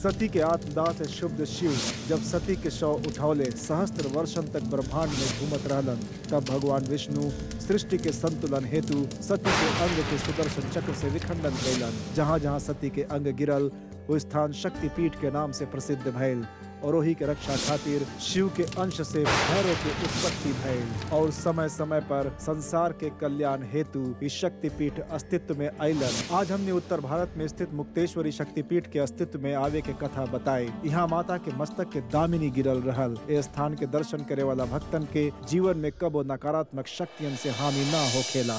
सती के आत्मदाह से शुद्ध शिव जब सती के शव उठौले सहस्त्र वर्षन तक ब्रह्मांड में घूमत रहलन तब भगवान विष्णु सृष्टि के संतुलन हेतु सती के अंग के सुदर्शन चक्र से विखंडन कैलन जहाँ जहाँ सती के अंग गिरल वो स्थान शक्तिपीठ के नाम से प्रसिद्ध भइल और वही के रक्षा खातिर शिव के अंश से भैरव के उत्पत्ति भइल और समय समय पर संसार के कल्याण हेतु इस शक्तिपीठ अस्तित्व में अलन आज हमने उत्तर भारत में स्थित मुक्तेश्वरी शक्तिपीठ के अस्तित्व में आवे के कथा बताई यहाँ माता के मस्तक के दामिनी गिरल रहल ए स्थान के दर्शन करे वाला भक्तन के जीवन में कबो नकारात्मक शक्तियन से हानि न होखेला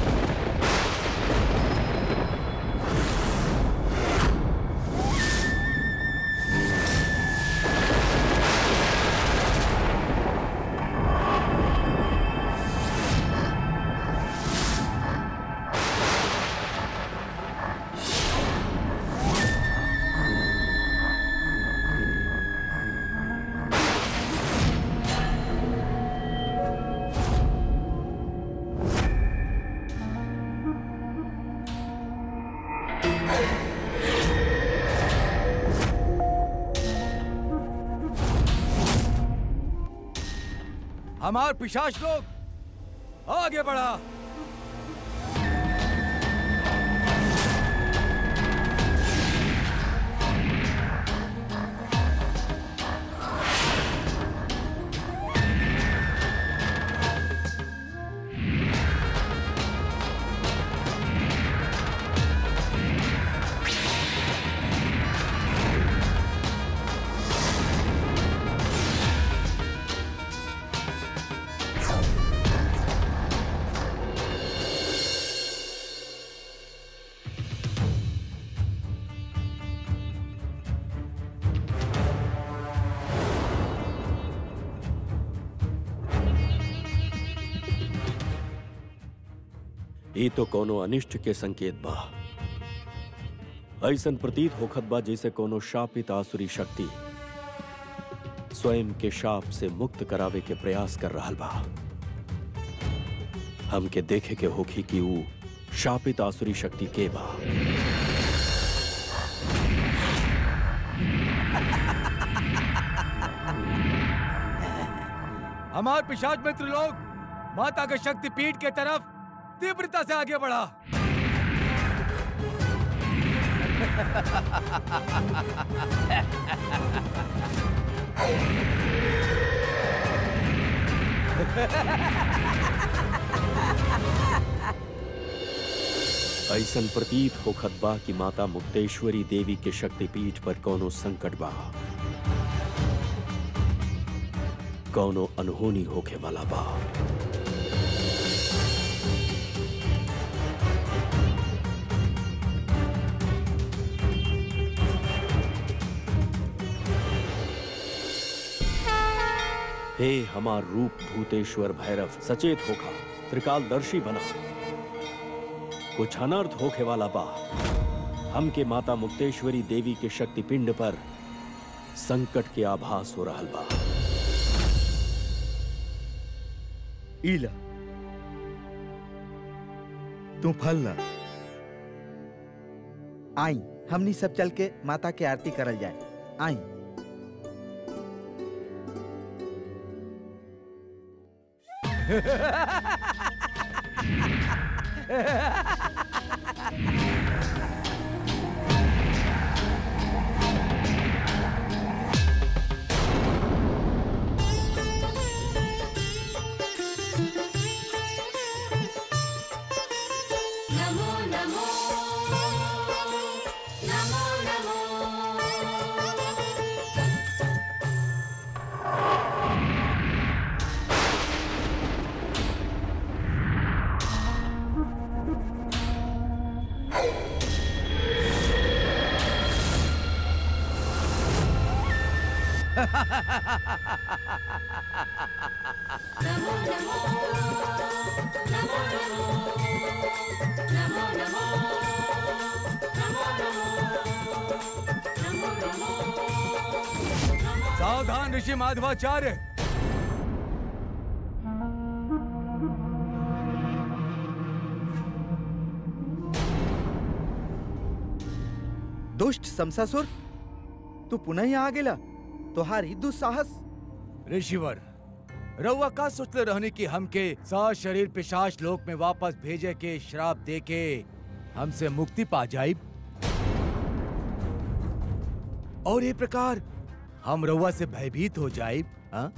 हमार पिशाच लोग आगे बढ़ा ई तो कोनो अनिष्ट के संकेत बा ऐसन प्रतीत होखत बा जैसे कोनो शापित आसुरी शक्ति स्वयं के शाप से मुक्त करावे के प्रयास कर रहा बा हमके देखे के होखी कि ऊ शापित आसुरी शक्ति के बा हमार पिशाच मित्र लोग माता के शक्ति पीठ के तरफ तीव्रता से आगे बढ़ा ऐसन प्रतीत होखत बा कि माता मुक्तेश्वरी देवी के शक्तिपीठ पर कोनो संकट बा कोनो अनहोनी होखे वाला बा हे हमार रूप भूतेश्वर भैरव सचेत होखा त्रिकालदर्शी बना कुछ अनर्थ होखे वाला बा हमके माता मुक्तेश्वरी देवी के शक्तिपिंड पर संकट के आभास हो रहा बा ईला तू फल ला आई हमनी सब चल के माता के आरती करल जाए आई नमो नमो नमो नमो नमो नमो नमो नमो नमो नमो नमो नमो नमो सावधान ऋषि माधवाचार्य दुष्ट समसासुर तू पुनः यहाँ आ गेला तोहार ही दुस्साहस ऋषिवर रउआ का सोचले रहने की हमके सा शरीर पिशाच लोक में वापस भेजे के श्राप दे के हमसे मुक्ति पा जाइब और ये प्रकार हम रउआ से भयभीत हो जाइब हाँ?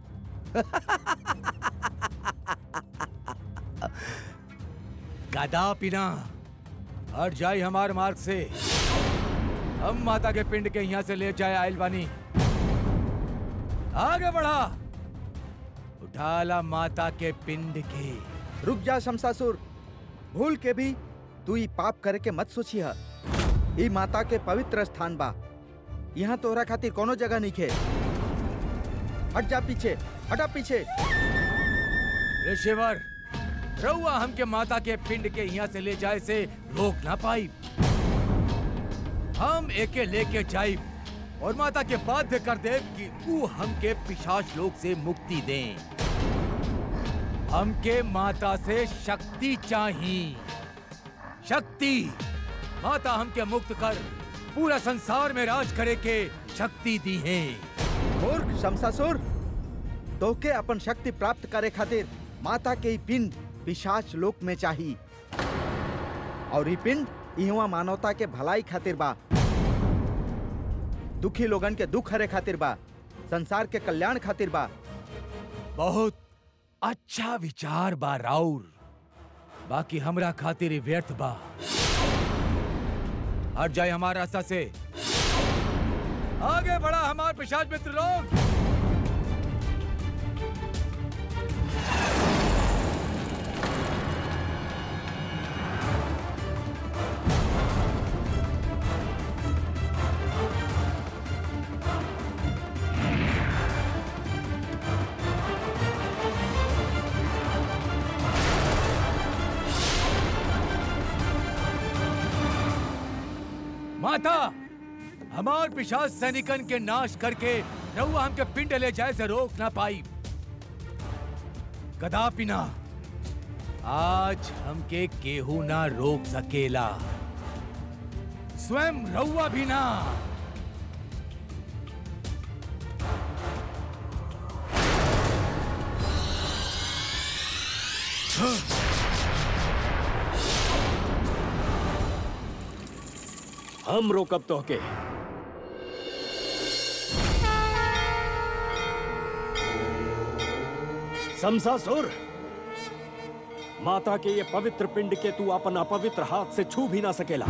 कदापि ना हट जाई हमार मार्ग से हम माता के पिंड के यहाँ से ले जाए आयल बानी आगे बढ़ा उठाला माता के पिंड के रुक जा शमशासुर भूल के भी तू ई पाप करे के मत सोची है ई माता के पवित्र स्थान बा यहाँ तोहरा खातिर कोनो जगह नहीं खे हट जा पीछे हटा पीछे ऋषिवर रउआ हमके माता के पिंड के यहाँ से ले जाए से रोक ना पाई हम एके लेके जाइब और माता के बाध्य कर दे कि तू हमके पिशाच लोक से मुक्ति दें हमके माता से शक्ति चाहिए शक्ति माता हमके मुक्त कर पूरा संसार में राज करे के शक्ति दी है मूर्ख शमशासुर तोके अपन शक्ति प्राप्त करे खातिर माता के ई पिंड पिशाच लोक में चाही और ई पिंड इहवा मानवता के भलाई खातिर बा दुखी लोगन के दुख हरे खातिर बा संसार के कल्याण खातिर बा बहुत अच्छा विचार बा राउर बाकी हमरा खातिर ही व्यर्थ बा हट जाए हमारे रास्ता से आगे बढ़ा हमारे पिशाच मित्र लोग माता हमार पिशाच सैनिकन के नाश करके रहुआ हमके पिंड ले जाए से रोक ना पाई कदापि ना आज हमके केहू ना रोक सकेला स्वयं रहुआ भी ना हम रोकब तो के समसासुर माता के ये पवित्र पिंड के तू अपन अपवित्र हाथ से छू भी ना सकेला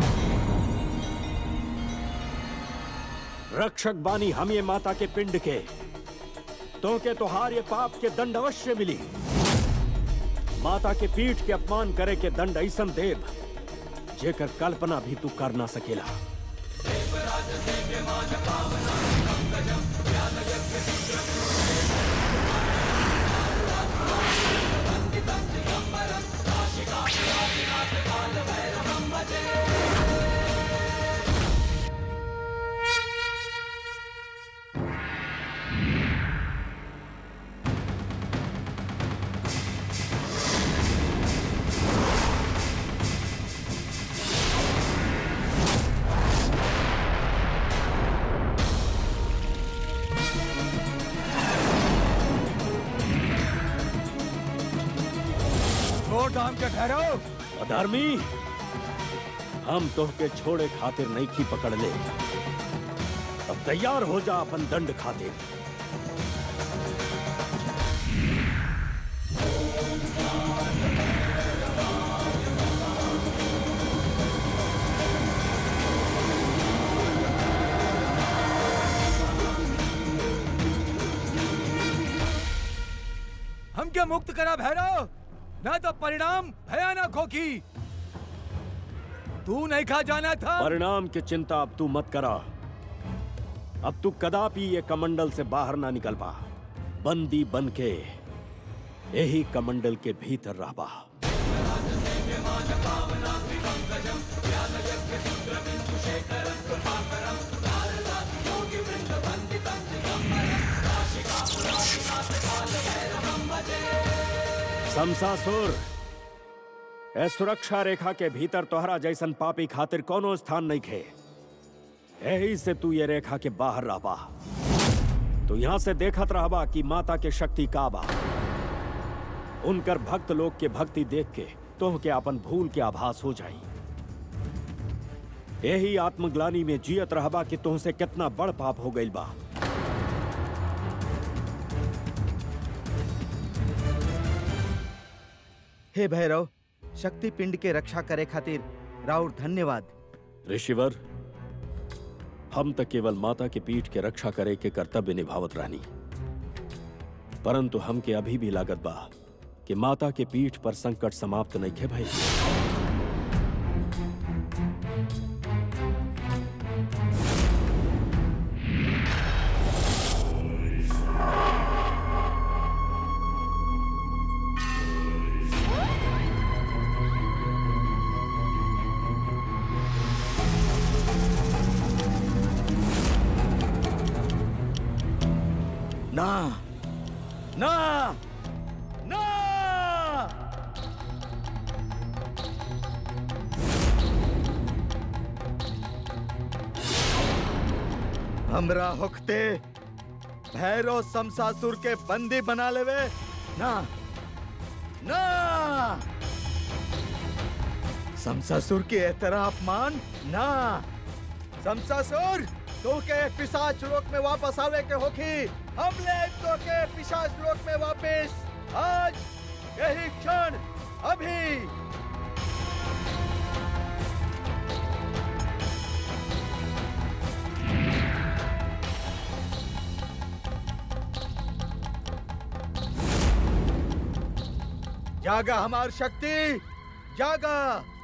रक्षक बानी हम ये माता के पिंड के तो के तुहार ये पाप के दंड अवश्य मिली माता के पीठ के अपमान करे के दंड ऐसन देव जेकर कल्पना भी तू कर ना सकेला छोड़ दो हमके ठहरो अधर्मी हम तो के छोड़े खातिर नहीं की पकड़ ले अब तैयार हो जा अपन दंड खातिर हमके मुक्त करा भैरव न तो परिणाम भयानक होगी तू नहीं खा जाना था परिणाम की चिंता अब तू मत करा अब तू कदापि ये कमंडल से बाहर ना निकल पा बंदी बन के यही कमंडल के भीतर रहबा शमशासुर ए सुरक्षा रेखा के भीतर तोहरा जैसन पापी खातिर कोनो स्थान नहीं खे यही से तू ये रेखा के बाहर रह बा तू यहां से देखत रहबा कि माता के शक्ति का बा उनकर भक्त लोग के भक्ति देख के तुम के अपन भूल के आभास हो जाई यही आत्मग्लानी में जियत रहबा कि तुमसे कितना बड़ पाप हो गइल बा हे भैरव शक्ति पिंड के रक्षा करे खातिर राउर धन्यवाद ऋषिवर हम तक केवल माता के पीठ के रक्षा करे के कर्तव्य निभावत रहनी परंतु हमके अभी भी लागत बा कि माता के पीठ पर संकट समाप्त नहीं है भाई ना ना ना हमरा होखते भैरव समसासुर के बंदी बना लेवे ना ना समसासुर के एतरा अपमान ना समसासुर तो के पिशाच लोक में वापस आवे के होखी हम ले तो के पिशाच लोक में वापस आज यही क्षण अभी जागा हमार शक्ति जागा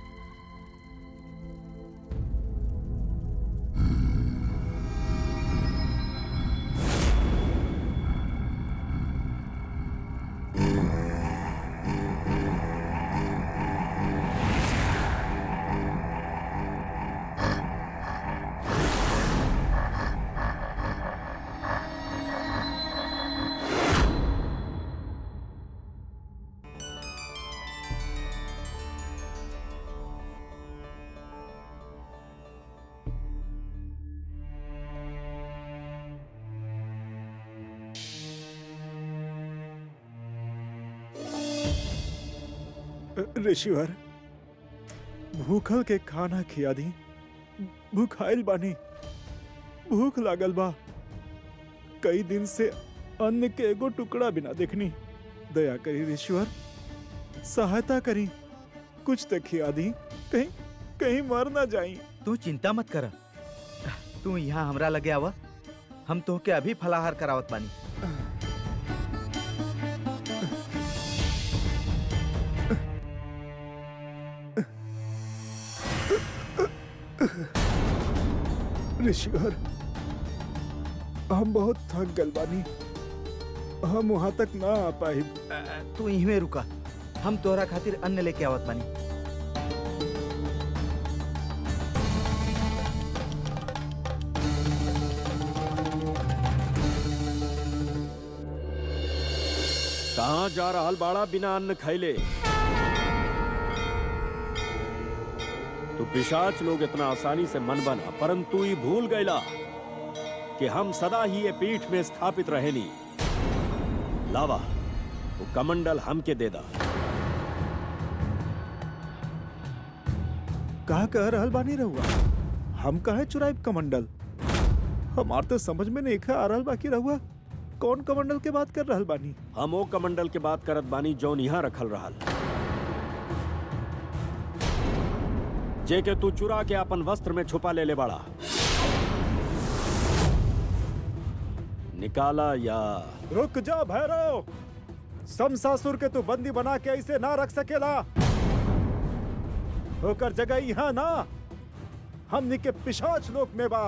ऋषिवर भूखल के खाना खिया दी भूखाइल बानी भूख लागल बा कई दिन से अन्न के एगो टुकड़ा बिना देखनी दया करी ऋषिवर सहायता करी कुछ तो खिया दी कहीं कहीं मर ना जाई तू चिंता मत कर तू यहाँ हमरा लगे आवा हम तो के अभी फलाहार करावत बानी ऋषिवर हम बहुत थक गल बानी हम वहां तक ना आ पाई तू यहीं रुका हम तोहरा खातिर अन्न लेके आवत बानी कहाँ जा रहा बाड़ा बिना अन्न खैले तो पिशाच लोग इतना आसानी से मन बना परंतु ये भूल गईला कि हम सदा ही ये पीठ में स्थापित रहेनी लावा वो कमंडल हमके दे दा कहा कह रहल बानी रहुआ हम कहे चुराइब कमंडल हमार तो समझ में नहीं आ रहल बाकी रहुआ कौन कमंडल के बात कर रहल बानी हम वो कमंडल के बात करत बानी जौन यहाँ रखल रहल जे के तू चुरा के अपन वस्त्र में छुपा ले ले बड़ा निकाला या रुक जा भैरव समसासुर के तू बंदी बना के ऐसे ना रख सकेला होकर जगह यहाँ ना हमनी के पिशाच लोक में बा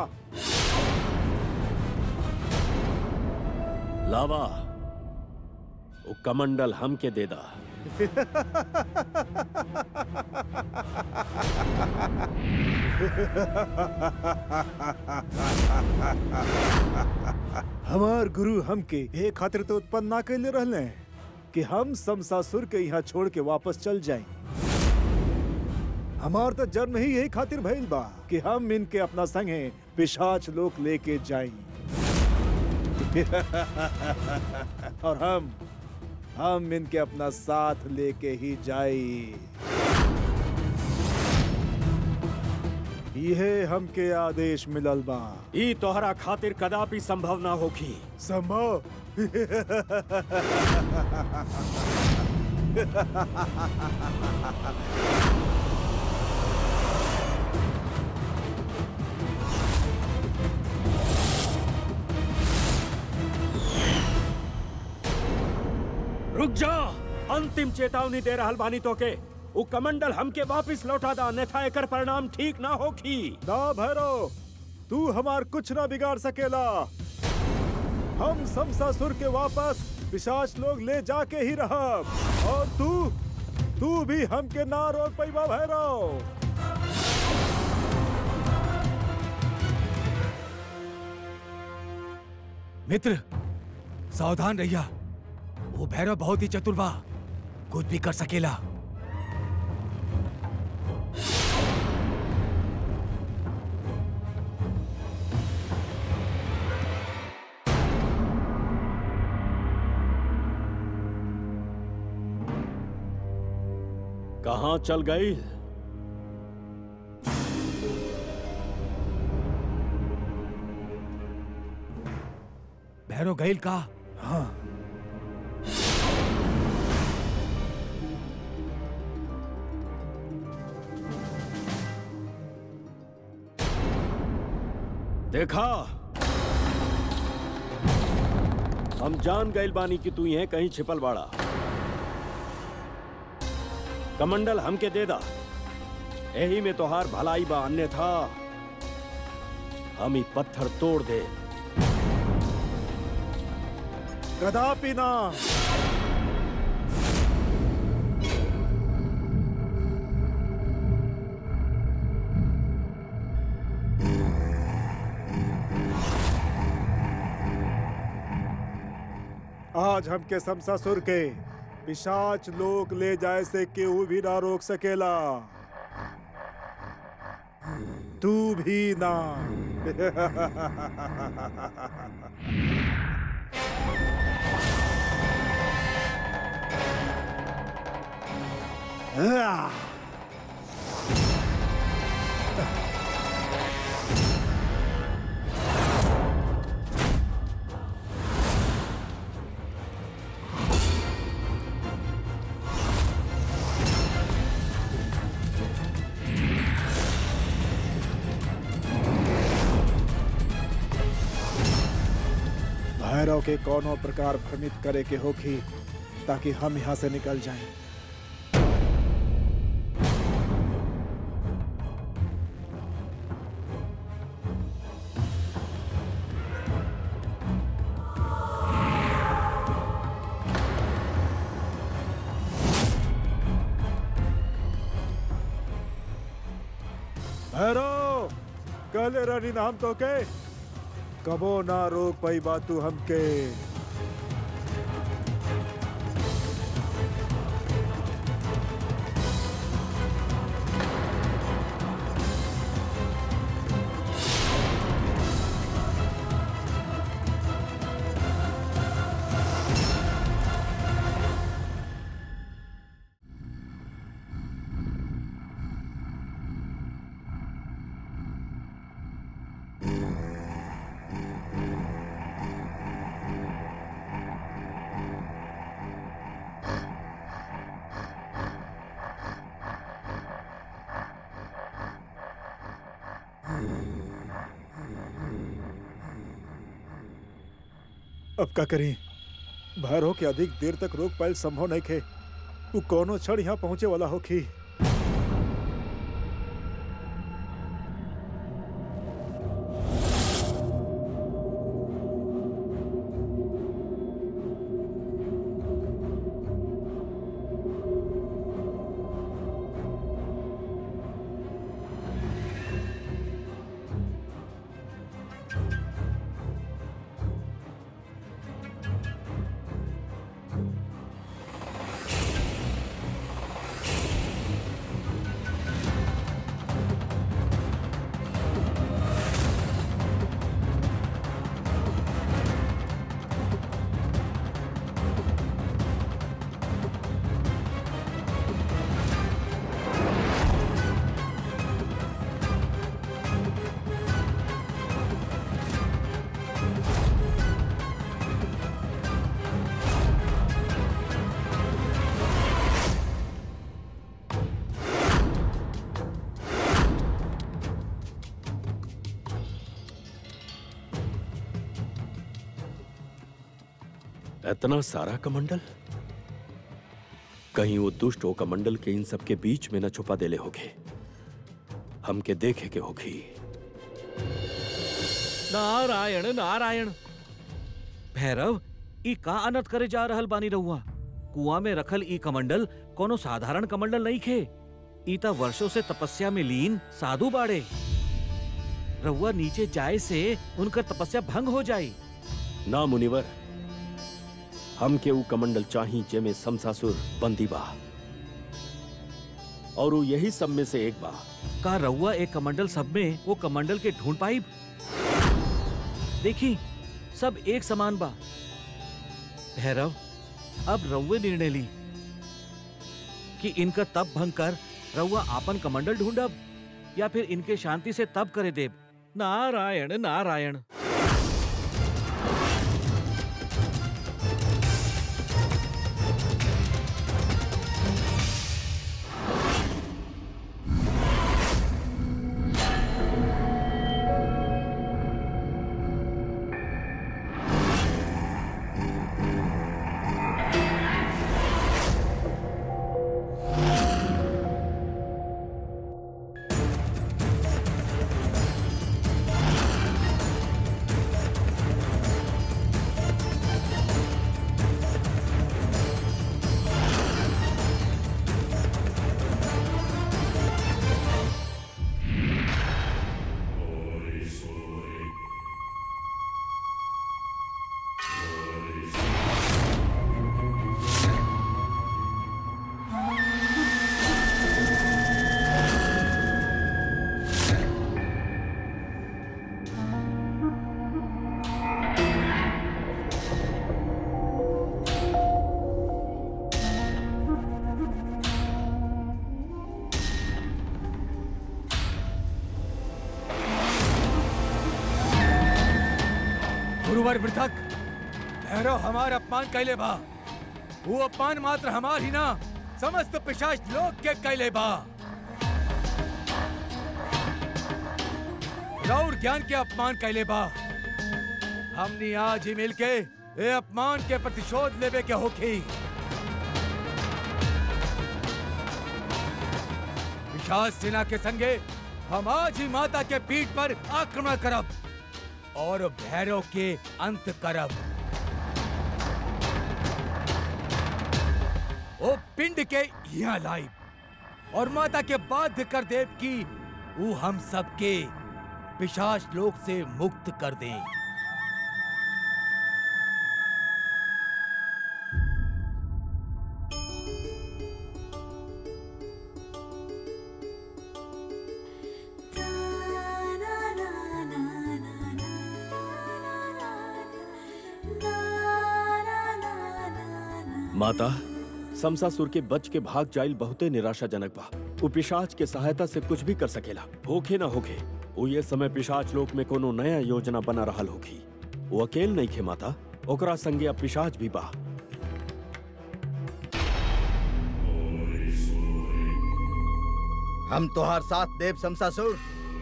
लावा वो कमंडल हमके दे दा हमार गुरु हमके ए खातिर तो उत्पन्न ना कैले रहले कि हम समसासुर के यहाँ छोड़ के वापस चल जाएं हमार तो जन्म ही यही खातिर भइल बा कि हम इनके अपना संगे पिशाच लोग लेके जाई और हम हम इनके अपना साथ लेके ही जाई यह हमके आदेश मिलल बा ई तोहरा खातिर कदापि संभव ना होखी संभव रुक जा अंतिम चेतावनी दे रहल बानी तोके उ कमंडल हमके वापस लौटा दा अन्यथा एकर परिणाम ठीक ना होखी ना भैरव तू हमार कुछ ना बिगाड़ सकेला हम समसासुर के वापस पिशाच लोग ले जाके ही रहब और तू तू भी हमके ना रोक पैबा भैरव मित्र सावधान रहिया वो भैरव बहुत ही चतुर बा कुछ भी कर सकेला कहाँ चल गई भैरव गईल का हाँ देखा हम जान गइल बानी कि तू यहीं कहीं छिपल बाड़ा कमंडल हमके दे दा यही में तोहार भलाई बा अन्यथा हम ही पत्थर तोड़ दे कदापि ना आज हमके समसासुर के पिशाच लोग ले जाए से केहू भी ना रोक सकेला तू भी ना Ah! भैरव के कोनो प्रकार भ्रमित करे के होखी ताकि हम यहाँ से निकल जाएं। भैरव कहले रानी नाम तो के कबो ना रोक पाई बात तू हमके अब का करी भैरव के अधिक देर तक रोक पायल संभव नहीं खे वो कोनो क्षण यहाँ पहुंचे वाला होखी इतना सारा कमंडल कहीं वो दुष्ट हो कमंडल के इन सब के बीच में न छुपा देले होगे हमके देखे के होगी नारायण नारायण भैरव ई का अनर्थ करे जा रहल बानी रहुआ कुआं में रखल ई कमंडल कोनो साधारण कमंडल नहीं खे ई त वर्षों से तपस्या में लीन साधु बाड़े रहुआ नीचे जाए से उनकर तपस्या भंग हो जाई ना मुनिवर हमके ऊ कमंडल चाही जेमे समसासुर बंदी बा और वो यही सब में से एक बा का रहुआ एक कमंडल सब में वो कमंडल के ढूंढ पाई देखी सब एक समान बा भैरव अब रउए निर्णय ली कि इनका तप भंग कर रउआ आपन कमंडल ढूंढब या फिर इनके शांति से तप करे देव नारायण नारायण गुरुवर मृतक भैरव हमार अपमान कैले बा वो अपमान मात्र हमार ही ना समस्त पिशाच लोग के कैले बा रौर ज्ञान के अपमान कैले बा हमनी आज ही मिलके ए अपमान के प्रतिशोध लेवे के होखी पिशाच सेना के संगे हम आज ही माता के पीठ पर आक्रमण करब और भैरव के अंत करब ओ पिंड के यहाँ लाइब और माता के बाध्य कर देव की वो हम सबके पिशाच लोक से मुक्त कर दे माता समसासुर के बच के भाग जाइल बहुते निराशाजनक बा वो पिशाच के सहायता से कुछ भी कर सकेला होखे ना होखे वो ये समय पिशाच लोक में कोनो नया योजना बना रहल होखी वो अकेल नहीं खे माता ओकरा संगे अब पिशाच भी बा हम तोहार साथ देव शमशासुर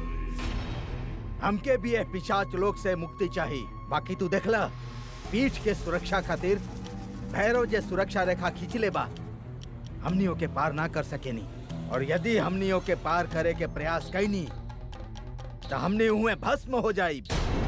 हमके भी ये पिशाच लोक से मुक्ति चाहिए बाकी तू देखला पीठ के सुरक्षा खातिर भैरव जे सुरक्षा रेखा खींच ले बा हमनियों के पार ना कर सकेनी और यदि हमनियों के पार करे के प्रयास कैनी तो हमने हुए भस्म हो जाई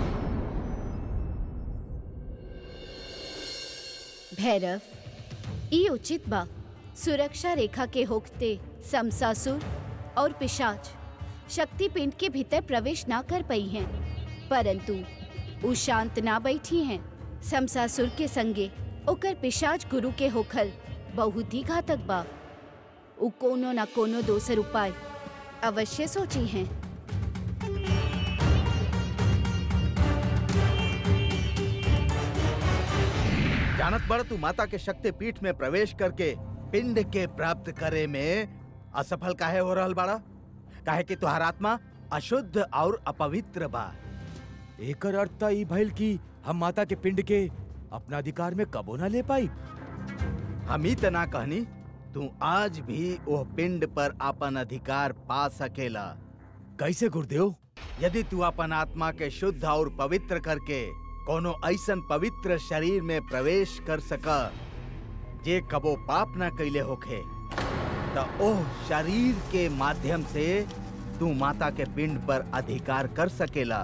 भैरव ई उचित बा सुरक्षा रेखा के होकते समसासुर और पिशाच शक्तिपिंड के भीतर प्रवेश ना कर पाई हैं परंतु उ शांत ना बैठी हैं समसासुर के संगे ओकर पिशाच गुरु के होखल बहुत ही घातक बा उ कोनो ना कोनो दोसर उपाय अवश्य सोची हैं जानत बड़ तू माता के शक्ति पीठ में प्रवेश करके पिंड के प्राप्त करे में असफल काहे हो रहल बाड़ा काहे कि तुहार आत्मा अशुद्ध और अपवित्र बा एकर अर्थ त ई भइल कि हम माता के पिंड के अपना अधिकार में कबो ना ले पाई हम ही तना कहनी तू आज भी वो पिंड पर अपन अधिकार पा सकेला कैसे गुरुदेव यदि तू अपन आत्मा के शुद्ध और पवित्र करके कोनो ऐसन पवित्र शरीर में प्रवेश कर सका जे कबो पाप ना कैले होखे त ओह शरीर के माध्यम से तू माता के पिंड पर अधिकार कर सकेला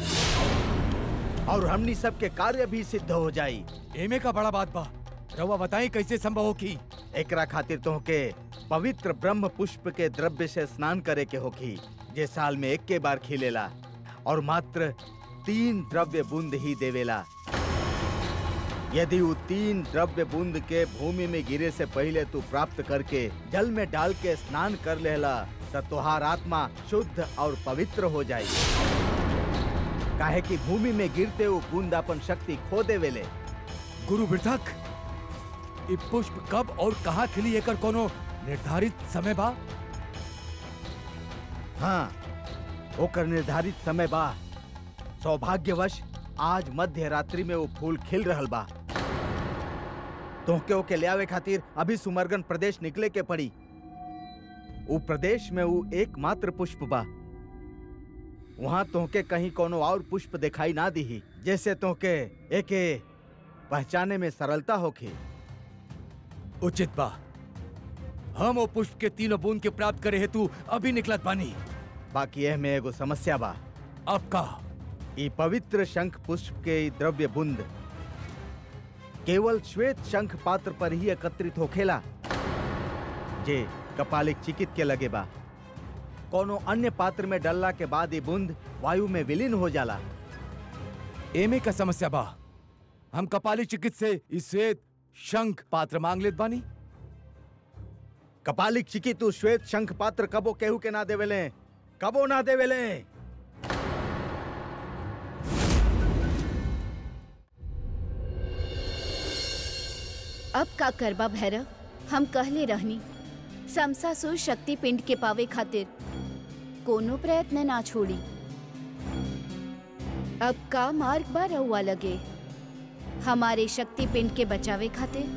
और हमनी सबके कार्य भी सिद्ध हो जाई एमे का बड़ा बात बा रउआ बताई कैसे संभव हो की एकरा खातिर तोहके पवित्र ब्रह्म पुष्प के द्रव्य से स्नान करे के होखी जे साल में एक के बार खिलेला और मात्र तीन द्रव्य बूंद ही देवेला यदि वो तीन द्रव्य बूंद के भूमि में गिरे से पहले तू प्राप्त करके जल में डाल के स्नान कर लेला तो तुहार आत्मा शुद्ध और पवित्र हो जाई काहे कि भूमि में गिरते वो बूंद अपन शक्ति खो देवेले गुरु बिरथक ई पुष्प कब और कहाँ खिली एकर कोनो निर्धारित समय बा हाँ ओकर निर्धारित समय बा सौभाग्यवश आज मध्य रात्रि में वो फूल खिल रहल बा तोहके ओके ले आवे खातिर अभी सुमरगन प्रदेश निकले के पड़ी उ प्रदेश में वो एकमात्र पुष्प बा वहां तोहके कहीं कोनो और पुष्प दिखाई ना दिही जैसे तोहके एके पहचाने में सरलता होखी उचित बा हम वो पुष्प के तीनों बूंद के प्राप्त करे हेतु अभी निकलत बानी बाकी एह में एगो समस्या बा अब का ई पवित्र शंख पुष्प के ई द्रव्य बुंद केवल श्वेत शंख पात्र पर ही एकत्रित होखेला जे कपालिक चिकित के लगे बा कोनो अन्य पात्र में डलला के बाद ये बूंद वायु में विलीन हो जाला एमे का समस्या बा हम कपाली चिकित्स से इस श्वेत शंख पात्र मांग लेत बानी कपालिक चिकित उ श्वेत शंख पात्र कबो केहू के ना देवेले कबो ना देवेले अब का करबा भैरव हम कहले रहनी समसासुर शक्ति पिंड के पावे खातिर कोनो प्रयत्न ना छोड़ी अब का मार्ग बा रहुआ लगे हमारे शक्ति पिंड के बचावे खातिर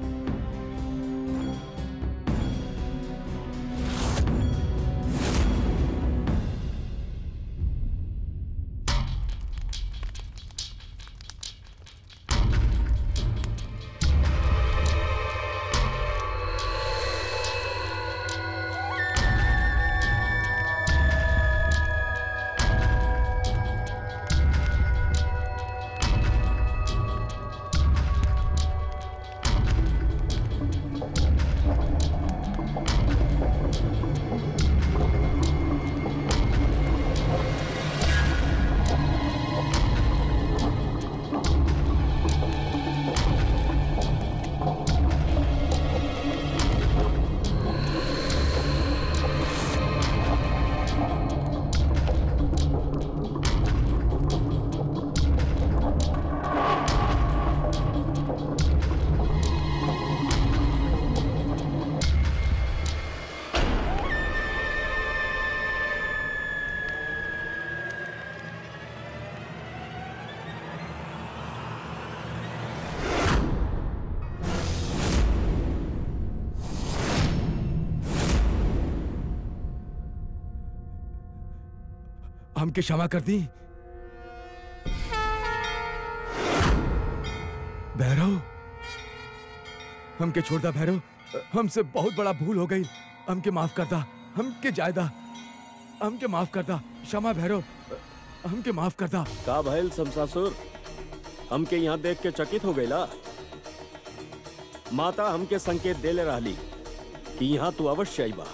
हमके क्षमा कर दी भैरव हमके छोड़ दा भैरव हमसे बहुत बड़ा भूल हो गई हमके माफ कर दा हमके जायदा हमके माफ कर दा क्षमा भैरव हमके माफ कर दा का भइल शमशासुर हमके यहाँ देख के चकित हो गईला माता हमके संकेत देले रहली कि यहाँ तू अवश्य आईबा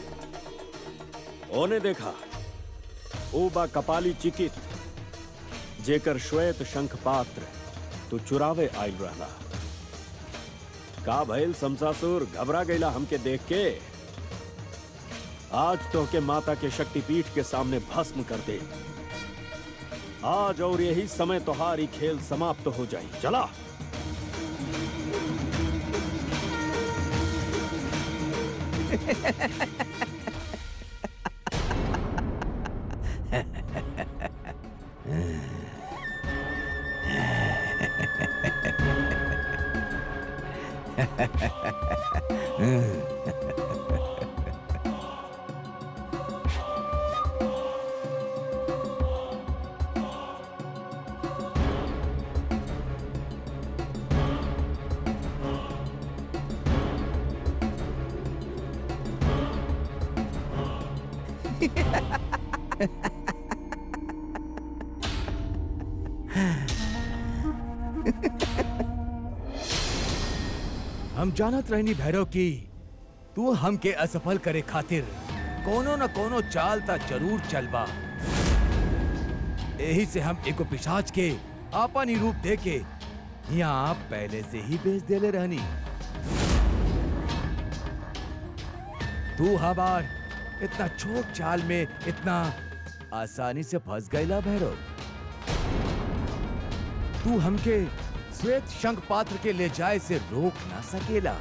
ओने देखा ओ बा कपाली चिकित जेकर श्वेत शंख पात्र तू चुरावे आइल रहला का भइल शमशासुर घबरा गईला हमके देख के आज तो के माता के शक्तिपीठ के सामने भस्म कर दे आज और यही समय तुम्हारी खेल समाप्त हो जाए चला हम जानत रहनी भैरव की तू हमके असफल करे खातिर कोनो न कोनो चाल ता जरूर चलबा यही से हम एगो पिशाच के आपन ही रूप दे के यहाँ पहले से ही बेच देले रहनी तू हमार इतना छोट चाल में इतना आसानी से फंस गईला भैरव तू हमके श्वेत शंख पात्र के ले जाए से रोक ना सकेला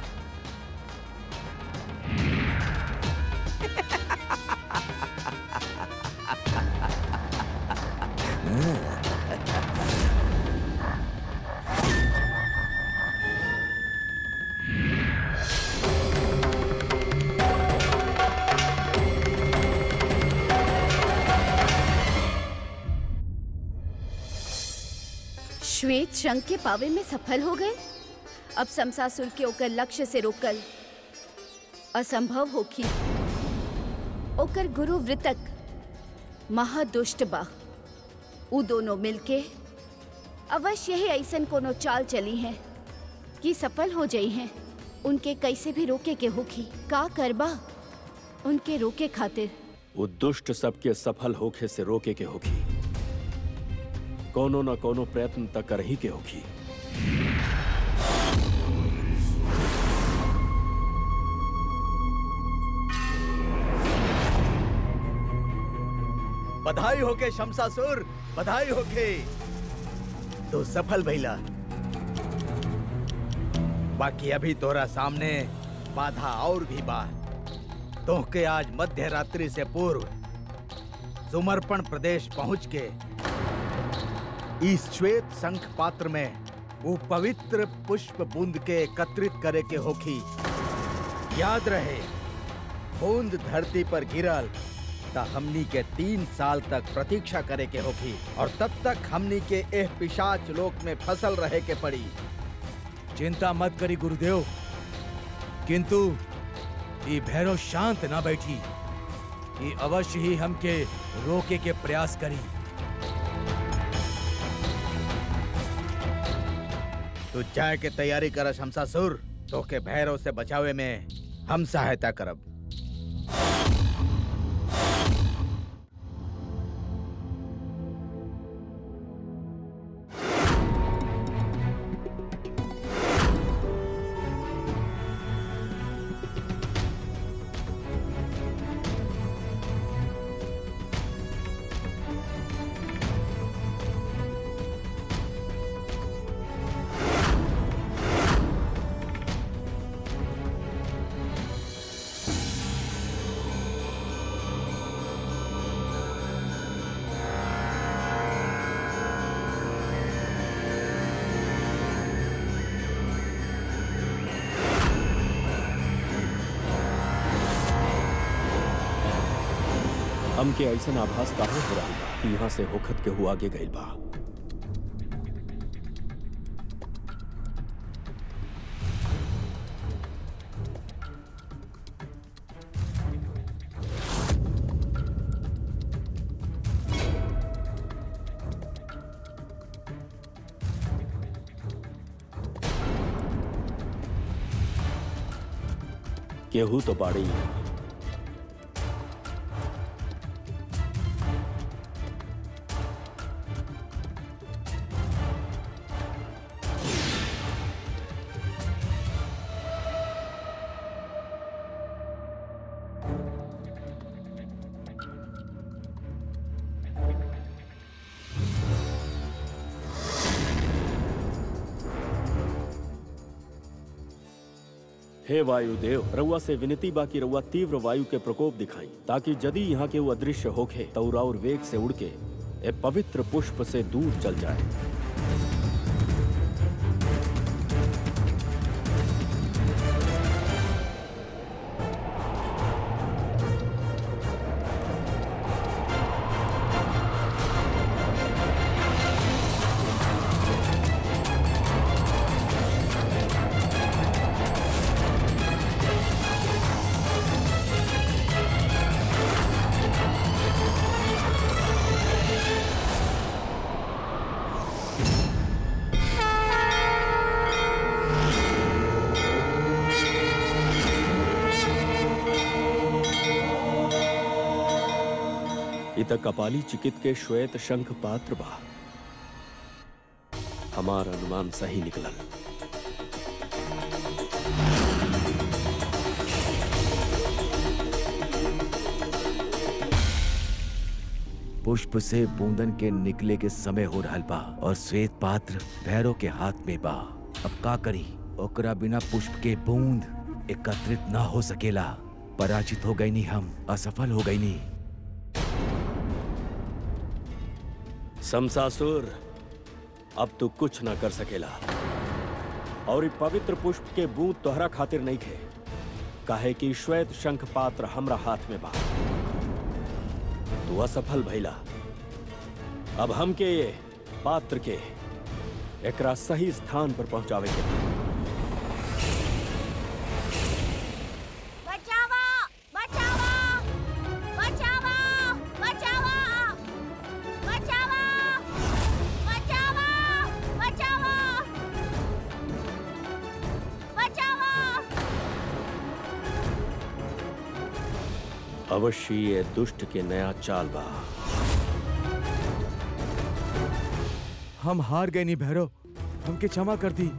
श्वेत शंख के पावे में सफल हो गए अब समसासुर के ओकर लक्ष्य से रोकल असंभव होखी ओकर गुरु वृतक महादुष्ट बा उ दोनों मिलके अवश्य ही ऐसन कोनो चाल चली है कि सफल हो जाई हैं उनके कैसे भी रोके के होखी का करबा उनके रोके खातिर वो दुष्ट सबके सफल होखे से रोके के होगी कोनो न कोनो प्रयत्न तक कर ही के होगी बधाई होके शमसासुर बधाई होके तो सफल भइला बाकी अभी तोरा सामने बाधा और भी बा तोहके आज मध्य रात्रि से पूर्व सुमर्पण प्रदेश पहुंच के इस श्वेत शंख पात्र में वो पवित्र पुष्प बूंद के एकत्रित करे के होखी याद रहे बूंद धरती पर गिरल त हमनी के तीन साल तक प्रतीक्षा करे के होखी और तब तक हमनी के एह पिशाच लोक में फसल रहे के पड़ी चिंता मत करी गुरुदेव किंतु ये भैरव शांत ना बैठी ये अवश्य ही हमके रोके के प्रयास करी तू जाए के तैयारी कर शमसासुर तो के भैरव से बचावे में हम सहायता करब हमके ऐसन आभास काहे हो रहा बा कि यहाँ से होखत के हुआ आगे गइल बा केहू तो बाड़ी हे वायुदेव रउआ से विनती बा कि रउआ तीव्र वायु के प्रकोप दिखाई ताकि यदि यहाँ के वो अदृश्य होखे तो और वेग से उड़ के ए पवित्र पुष्प से दूर चल जाए इत कपाली चिकित के श्वेत शंख पात्र बा हमार अनुमान सही निकलल पुष्प से बूंदन के निकले के समय हो रहल बा और श्वेत पात्र भैरव के हाथ में बा अब का करी ओकरा बिना पुष्प के बूंद एकत्रित ना हो सकेला पराजित हो गई नी हम असफल हो गई नी समसासुर अब तू कुछ ना कर सकेला और ई पवित्र पुष्प के बूंद तोहरा खातिर नहीं खे काहे कि श्वेत शंख पात्र हमरा हाथ में बा तू असफल भइला अब हमके ये पात्र के एकरा सही स्थान पर पहुंचावे के बा। बचावा बचावा बचावा बचावा बचावा बचावा बचावा बचावा अवश्य ये दुष्ट के नया चाल बा हम हार गए नी भैरव हमके क्षमा कर दी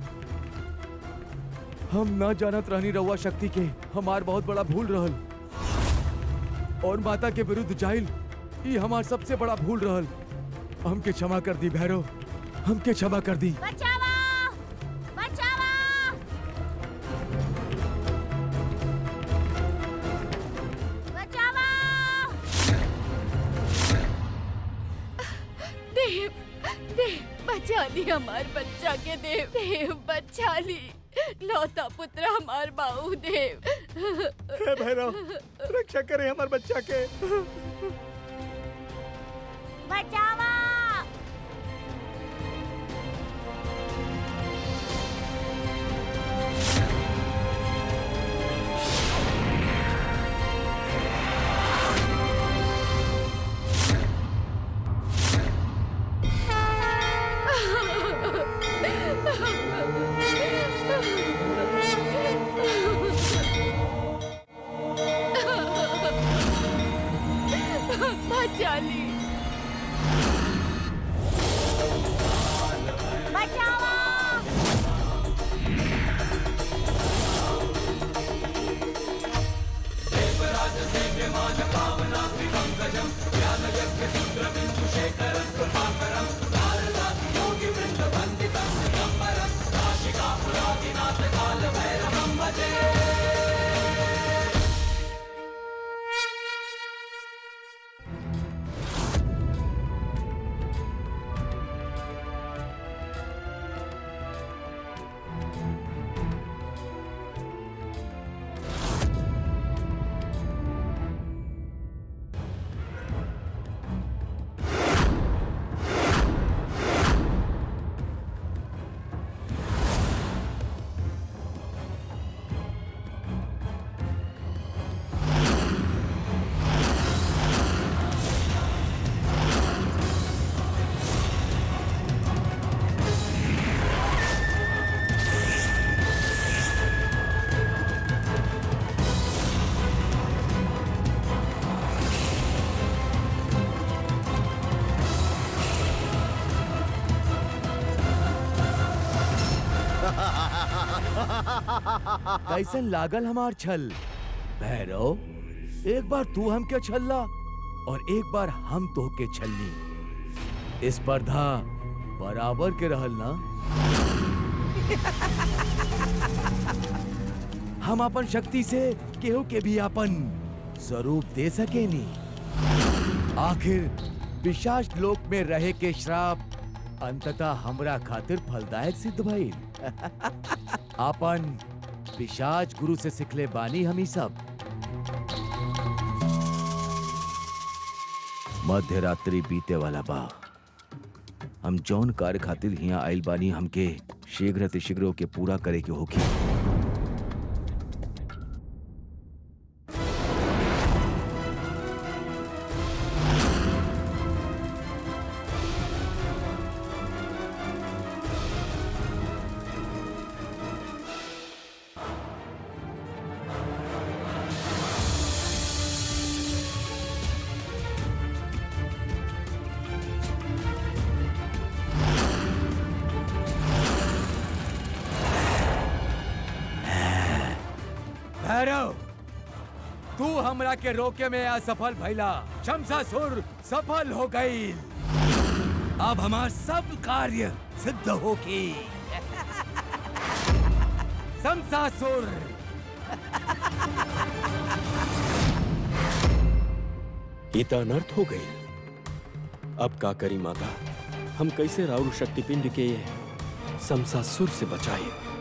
हम ना जानत रहनी रउआ शक्ति के हमार बहुत बड़ा भूल रहल और माता के विरुद्ध जाइल ई हमार सबसे बड़ा भूल रहल हमके क्षमा कर दी भैरव हमके क्षमा कर दी बचावा बचावा बचावा देव देव बचा ली हमार बच्चा के देव देव बचा ली लौता पुत्र हमार बाऊ देव हे भैरव रक्षा करे हमारे बच्चा के बचावा बचा ली बचावा कैसन लागल हमार छल भैरव एक बार तू हमके छल्ला और एक बार हम तोहके छलनी स्पर्धा बराबर के रहल ना हम अपन शक्ति से केहू के भी अपन स्वरूप दे सकेनी आखिर पिशाच लोक में रहे के श्राप अंततः हमरा खातिर फलदायक सिद्ध भइल आपन पिशाच गुरु से सिखले बानी हम ही सब मध्य रात्रि बीते वाला बा हम जौन कार्य खातिर हिया आइल बानी हमके शीघ्र शीघ्र के पूरा करे के होगी भैरव तू हमरा के रोके में असफल भइला शमशासुर सफल हो गई अब हमार सब कार्य सिद्ध होगी शमशासुर ये तो अनर्थ हो गई अब का करी माता हम कैसे राउर शक्तिपिंड के समसासुर से बचाए